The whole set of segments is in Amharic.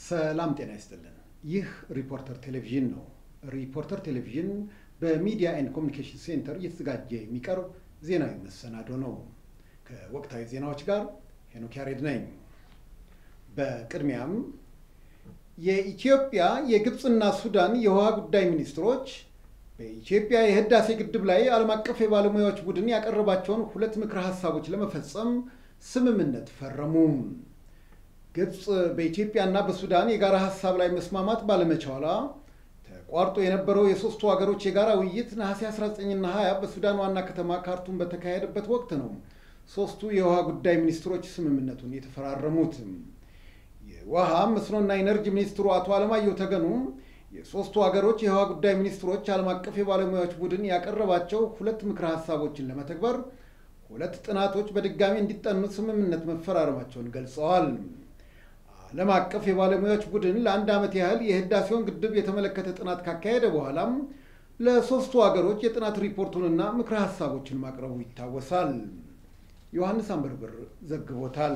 ሰላም ጤና ይስጥልን። ይህ ሪፖርተር ቴሌቪዥን ነው። ሪፖርተር ቴሌቪዥን በሚዲያ ኤንድ ኮሚኒኬሽን ሴንተር እየተዘጋጀ የሚቀርብ ዜናዊ መሰናዶ ነው። ከወቅታዊ ዜናዎች ጋር ሄኖክ ያሬድ ነኝ። በቅድሚያም የኢትዮጵያ የግብፅና ሱዳን የውሃ ጉዳይ ሚኒስትሮች በኢትዮጵያ የህዳሴ ግድብ ላይ ዓለም አቀፍ የባለሙያዎች ቡድን ያቀረባቸውን ሁለት ምክረ ሀሳቦች ለመፈጸም ስምምነት ፈረሙ። ግብፅ በኢትዮጵያና በሱዳን የጋራ ሀሳብ ላይ መስማማት ባለመቻሏ ተቋርጦ የነበረው የሶስቱ ሀገሮች የጋራ ውይይት ነሐሴ 19ና 20 በሱዳን ዋና ከተማ ካርቱም በተካሄደበት ወቅት ነው ሶስቱ የውሃ ጉዳይ ሚኒስትሮች ስምምነቱን የተፈራረሙት። የውሃ መስኖና ኢነርጂ ሚኒስትሩ አቶ አለማየሁ ተገኑ የሶስቱ ሀገሮች የውሃ ጉዳይ ሚኒስትሮች ዓለም አቀፍ የባለሙያዎች ቡድን ያቀረባቸው ሁለት ምክረ ሀሳቦችን ለመተግበር ሁለት ጥናቶች በድጋሚ እንዲጠኑ ስምምነት መፈራረማቸውን ገልጸዋል። ዓለም አቀፍ የባለሙያዎች ቡድን ለአንድ ዓመት ያህል የህዳሴውን ግድብ የተመለከተ ጥናት ካካሄደ በኋላም ለሶስቱ ሀገሮች የጥናት ሪፖርቱንና ምክረ ሀሳቦችን ማቅረቡ ይታወሳል። ዮሐንስ አንበርብር ዘግቦታል።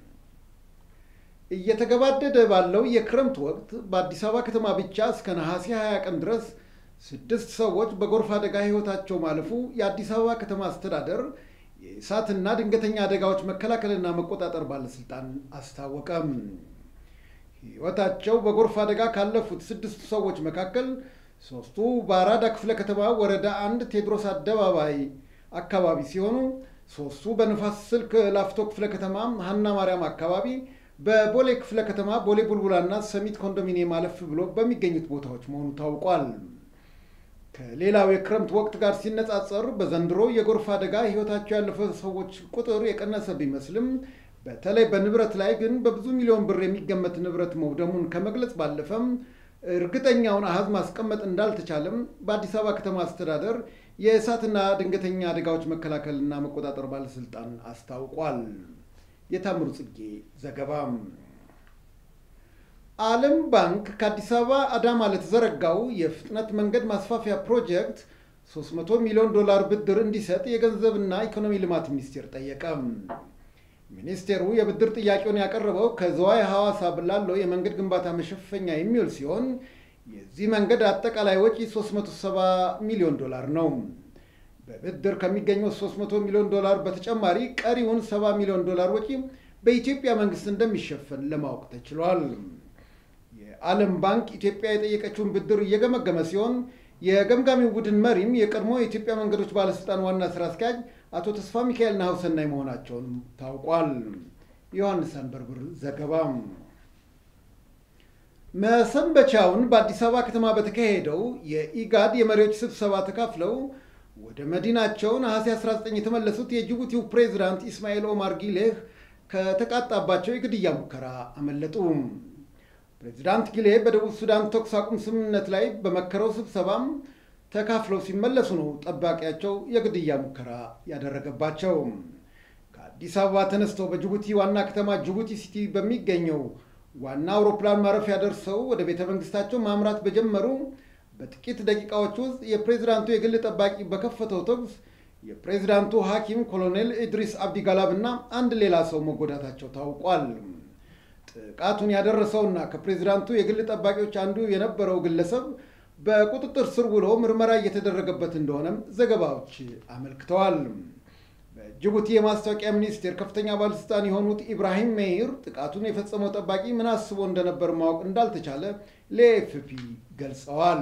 እየተገባደደ ባለው የክረምት ወቅት በአዲስ አበባ ከተማ ብቻ እስከ ነሐሴ 20 ቀን ድረስ ስድስት ሰዎች በጎርፍ አደጋ ህይወታቸው ማለፉ የአዲስ አበባ ከተማ አስተዳደር የእሳትና ድንገተኛ አደጋዎች መከላከልና መቆጣጠር ባለስልጣን አስታወቀም። ህይወታቸው በጎርፍ አደጋ ካለፉት ስድስቱ ሰዎች መካከል ሶስቱ በአራዳ ክፍለ ከተማ ወረዳ አንድ ቴዎድሮስ አደባባይ አካባቢ ሲሆኑ ሶስቱ በንፋስ ስልክ ላፍቶ ክፍለ ከተማ ሀና ማርያም አካባቢ በቦሌ ክፍለ ከተማ ቦሌ ቡልቡላና ሰሚት ኮንዶሚኒየም አለፍ ብሎ በሚገኙት ቦታዎች መሆኑ ታውቋል። ከሌላው የክረምት ወቅት ጋር ሲነጻጸር በዘንድሮ የጎርፍ አደጋ ህይወታቸው ያለፈ ሰዎች ቁጥር የቀነሰ ቢመስልም በተለይ በንብረት ላይ ግን በብዙ ሚሊዮን ብር የሚገመት ንብረት መውደሙን ከመግለጽ ባለፈም እርግጠኛውን አሃዝ ማስቀመጥ እንዳልተቻለም በአዲስ አበባ ከተማ አስተዳደር የእሳትና ድንገተኛ አደጋዎች መከላከልና መቆጣጠር ባለስልጣን አስታውቋል። የታምሩ ጽጌ ዘገባም። ዓለም ባንክ ከአዲስ አበባ አዳማ ለተዘረጋው የፍጥነት መንገድ ማስፋፊያ ፕሮጀክት 300 ሚሊዮን ዶላር ብድር እንዲሰጥ የገንዘብና ኢኮኖሚ ልማት ሚኒስቴር ጠየቀ። ሚኒስቴሩ የብድር ጥያቄውን ያቀረበው ከዝዋይ ሐዋሳ ላለው የመንገድ ግንባታ መሸፈኛ የሚውል ሲሆን የዚህ መንገድ አጠቃላይ ወጪ 370 ሚሊዮን ዶላር ነው። በብድር ከሚገኘው 300 ሚሊዮን ዶላር በተጨማሪ ቀሪውን 70 ሚሊዮን ዶላር ወጪ በኢትዮጵያ መንግስት እንደሚሸፈን ለማወቅ ተችሏል። የዓለም ባንክ ኢትዮጵያ የጠየቀችውን ብድር እየገመገመ ሲሆን የገምጋሚው ቡድን መሪም የቀድሞ የኢትዮጵያ መንገዶች ባለስልጣን ዋና ስራ አስኪያጅ አቶ ተስፋ ሚካኤል ናሁሰናይ መሆናቸውን ታውቋል። ዮሐንስ አንበርብር ዘገባ። መሰንበቻውን በአዲስ አበባ ከተማ በተካሄደው የኢጋድ የመሪዎች ስብሰባ ተካፍለው ወደ መዲናቸው ነሐሴ 19 የተመለሱት የጅቡቲው ፕሬዚዳንት ኢስማኤል ኦማር ጊሌህ ከተቃጣባቸው የግድያ ሙከራ አመለጡ። ፕሬዚዳንት ጊሌህ በደቡብ ሱዳን ተኩስ አቁም ስምምነት ላይ በመከረው ስብሰባም ተካፍለው ሲመለሱ ነው ጠባቂያቸው የግድያ ሙከራ ያደረገባቸው። ከአዲስ አበባ ተነስተው በጅቡቲ ዋና ከተማ ጅቡቲ ሲቲ በሚገኘው ዋና አውሮፕላን ማረፊያ ደርሰው ወደ ቤተ መንግስታቸው ማምራት በጀመሩ በጥቂት ደቂቃዎች ውስጥ የፕሬዚዳንቱ የግል ጠባቂ በከፈተው ተኩስ የፕሬዚዳንቱ ሐኪም ኮሎኔል ኢድሪስ አብዲ ጋላብ እና አንድ ሌላ ሰው መጎዳታቸው ታውቋል። ጥቃቱን ያደረሰውና ከፕሬዚዳንቱ የግል ጠባቂዎች አንዱ የነበረው ግለሰብ በቁጥጥር ስር ውሎ ምርመራ እየተደረገበት እንደሆነም ዘገባዎች አመልክተዋል። በጅቡቲ የማስታወቂያ ሚኒስቴር ከፍተኛ ባለስልጣን የሆኑት ኢብራሂም ሜይር ጥቃቱን የፈጸመው ጠባቂ ምን አስቦ እንደነበር ማወቅ እንዳልተቻለ ለኤፍፒ ገልጸዋል።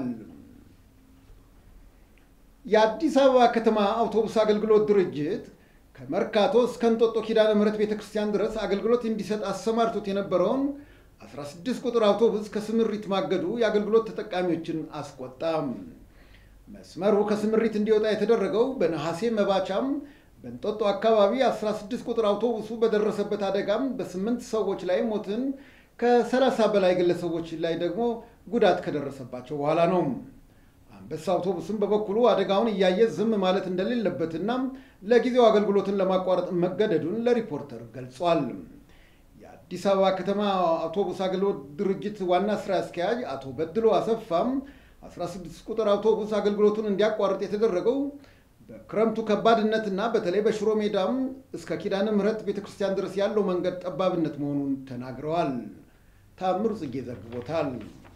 የአዲስ አበባ ከተማ አውቶቡስ አገልግሎት ድርጅት ከመርካቶ እስከ እንጦጦ ኪዳነ ምሕረት ቤተ ክርስቲያን ድረስ አገልግሎት እንዲሰጥ አሰማርቶት የነበረውን 16 ቁጥር አውቶቡስ ከስምሪት ማገዱ የአገልግሎት ተጠቃሚዎችን አስቆጣም። መስመሩ ከስምሪት እንዲወጣ የተደረገው በነሐሴ መባቻም በእንጦጦ አካባቢ 16 ቁጥር አውቶቡሱ በደረሰበት አደጋም በስምንት ሰዎች ላይ ሞትን ከ30 በላይ ግለሰቦች ላይ ደግሞ ጉዳት ከደረሰባቸው በኋላ ነው። አንበሳ አውቶቡስም በበኩሉ አደጋውን እያየ ዝም ማለት እንደሌለበትና ለጊዜው አገልግሎትን ለማቋረጥ መገደዱን ለሪፖርተር ገልጿል። የአዲስ አበባ ከተማ አውቶቡስ አገልግሎት ድርጅት ዋና ስራ አስኪያጅ አቶ በድሎ አሰፋም 16 ቁጥር አውቶቡስ አገልግሎቱን እንዲያቋርጥ የተደረገው በክረምቱ ከባድነትና በተለይ በሽሮ ሜዳም እስከ ኪዳነ ምሕረት ቤተክርስቲያን ድረስ ያለው መንገድ ጠባብነት መሆኑን ተናግረዋል። ታምሩ ጽጌ ዘግቦታል።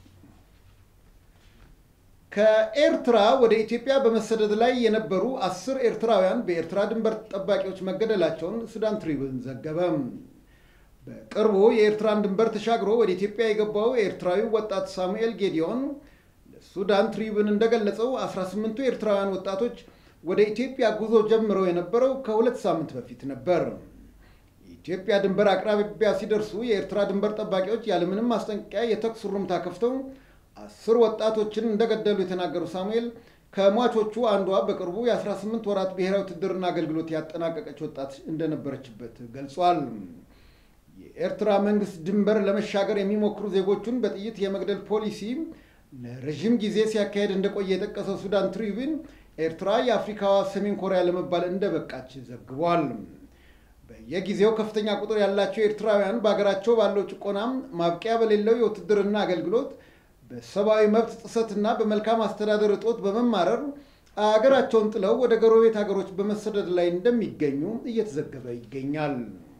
ከኤርትራ ወደ ኢትዮጵያ በመሰደድ ላይ የነበሩ አስር ኤርትራውያን በኤርትራ ድንበር ጠባቂዎች መገደላቸውን ሱዳን ትሪቡን ዘገበ። በቅርቡ የኤርትራን ድንበር ተሻግሮ ወደ ኢትዮጵያ የገባው ኤርትራዊው ወጣት ሳሙኤል ጌዲዮን ለሱዳን ትሪቡን እንደገለጸው 18ቱ ኤርትራውያን ወጣቶች ወደ ኢትዮጵያ ጉዞ ጀምረው የነበረው ከሁለት ሳምንት በፊት ነበር። የኢትዮጵያ ድንበር አቅራቢያ ሲደርሱ የኤርትራ ድንበር ጠባቂዎች ያለምንም ማስጠንቀቂያ የተኩስ ሩምታ ከፍተው አስር ወጣቶችን እንደገደሉ የተናገሩ ሳሙኤል ከሟቾቹ አንዷ በቅርቡ የ18 ወራት ብሔራዊ ውትድርና አገልግሎት ያጠናቀቀች ወጣት እንደነበረችበት ገልጿል። የኤርትራ መንግስት ድንበር ለመሻገር የሚሞክሩ ዜጎቹን በጥይት የመግደል ፖሊሲ ለረዥም ጊዜ ሲያካሄድ እንደቆየ የጠቀሰው ሱዳን ትሪቢን ኤርትራ የአፍሪካዋ ሰሜን ኮሪያ ለመባል እንደበቃች ዘግቧል። በየጊዜው ከፍተኛ ቁጥር ያላቸው ኤርትራውያን በሀገራቸው ባለው ጭቆናም ማብቂያ በሌለው የውትድርና አገልግሎት በሰብአዊ መብት ጥሰትና በመልካም አስተዳደር እጦት በመማረር አገራቸውን ጥለው ወደ ጎረቤት ሀገሮች በመሰደድ ላይ እንደሚገኙ እየተዘገበ ይገኛል።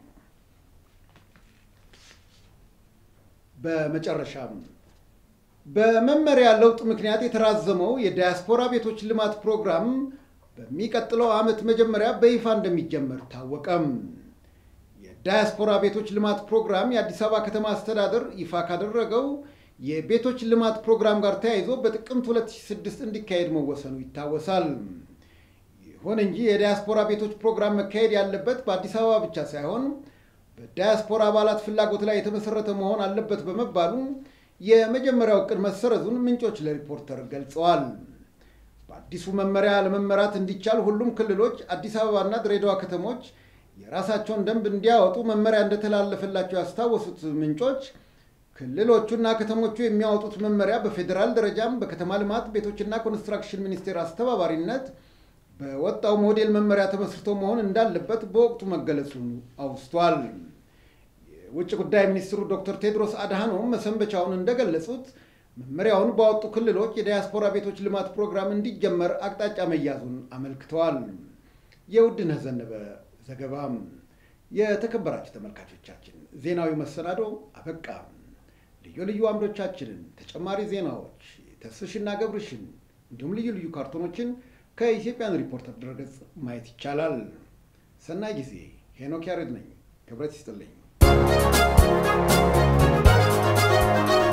በመጨረሻም በመመሪያ ለውጥ ምክንያት የተራዘመው የዳያስፖራ ቤቶች ልማት ፕሮግራም በሚቀጥለው ዓመት መጀመሪያ በይፋ እንደሚጀመር ታወቀም። የዳያስፖራ ቤቶች ልማት ፕሮግራም የአዲስ አበባ ከተማ አስተዳደር ይፋ ካደረገው የቤቶች ልማት ፕሮግራም ጋር ተያይዞ በጥቅምት 2006 እንዲካሄድ መወሰኑ ይታወሳል። ይሁን እንጂ የዳያስፖራ ቤቶች ፕሮግራም መካሄድ ያለበት በአዲስ አበባ ብቻ ሳይሆን በዳያስፖራ አባላት ፍላጎት ላይ የተመሰረተ መሆን አለበት በመባሉ የመጀመሪያው እቅድ መሰረዙን ምንጮች ለሪፖርተር ገልጸዋል። በአዲሱ መመሪያ ለመመራት እንዲቻል ሁሉም ክልሎች፣ አዲስ አበባና ድሬዳዋ ከተሞች የራሳቸውን ደንብ እንዲያወጡ መመሪያ እንደተላለፈላቸው ያስታወሱት ምንጮች ክልሎቹና ከተሞቹ የሚያወጡት መመሪያ በፌዴራል ደረጃም በከተማ ልማት ቤቶችና ኮንስትራክሽን ሚኒስቴር አስተባባሪነት በወጣው ሞዴል መመሪያ ተመስርቶ መሆን እንዳለበት በወቅቱ መገለጹን አውስቷል። የውጭ ጉዳይ ሚኒስትሩ ዶክተር ቴድሮስ አድሃኖም መሰንበቻውን እንደገለጹት መመሪያውን ባወጡ ክልሎች የዳያስፖራ ቤቶች ልማት ፕሮግራም እንዲጀመር አቅጣጫ መያዙን አመልክተዋል። የውድነህ ዘነበ ዘገባም። የተከበራችሁ ተመልካቾቻችን ዜናዊ መሰናዶ አበቃ። ልዩ ልዩ አምዶቻችንን፣ ተጨማሪ ዜናዎች፣ ተስፍሽና ገብርሽን እንዲሁም ልዩ ልዩ ካርቶኖችን ከኢትዮጵያን ሪፖርተር ድረገጽ ማየት ይቻላል። ሰናይ ጊዜ። ሄኖክ ያሬድ ነኝ። ክብረት ይስጥልኝ።